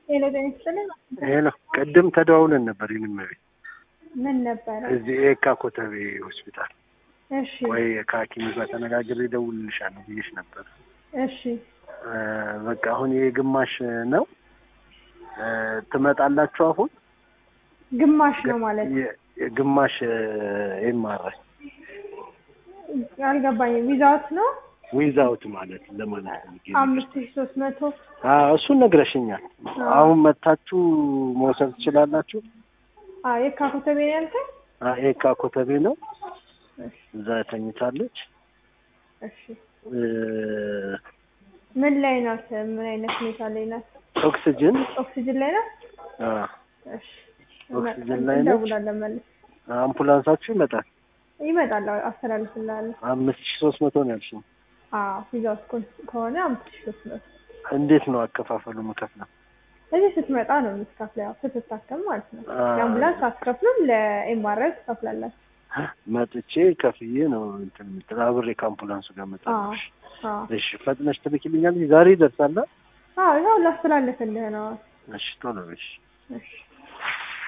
ሄሎ ጤና ይስጥልኝ። ሄሎ ቅድም ተደዋውለን ነበር። ይህንም ቤት ምን ነበረ? እዚህ ኤካ ኮተቤ ሆስፒታል እሺ ወይ ከሐኪም ጋር ተነጋግሬ እደውልልሻለሁ ብዬሽ ነበር። እሺ እ በቃ አሁን ይሄ ግማሽ ነው እ ትመጣላችሁ አሁን ግማሽ ነው ማለት የ- የግማሽ ኤምአርአይ አልገባኝም። ዊዛውት ነው ዊዛውት ማለት ለማለት ፈልጌ ነው። አምስት ሺ ሶስት መቶ አዎ እሱን ነግረሽኛል። አሁን መታችሁ መውሰድ ትችላላችሁ። አዎ የካ ኮተቤ ነው ያልከኝ? አ- ኤካ ኮተቤ ነው። እሺ እዛ ተኝታለች። እሺ እ ምን ላይ ናት? ምን አይነት ሁኔታ ላይ ናት? ኦክሲጅን ኦክሲጅን ላይ ናት? አ እሺ ኦክሲጅን ላይ ነች። እንደውላለን መልስ አምቡላንሳችሁ ይመጣል። ይመጣል። አዎ፣ አስተላልፍልሃለሁ። አምስት ሺህ ሶስት መቶ ነው ያልሽኝ። አዎ ዊዛውት ከሆነ አምስት ሺ ሶስት መቶ እንዴት ነው አከፋፈሉ የምከፍለው? እዚህ ስትመጣ ነው የምትከፍለው፣ ያው ስትታከም ማለት ነው። አ- የአምቡላንስ አትከፍሉም፣ ለኤምአርአይ ትከፍላላችሁ። መጥቼ ከፍዬ ነው እንትን የምትለው አብሬ ከአምቡላንሱ ጋር አዎ መጣለሁ። አዎ እሺ ፈጥነሽ ትልኪልኛለሽ? ዛሬ ይደርሳል? አዎ ያው ላስተላለፍልህ ነው። እሺ ቶሎ በሽ። እሺ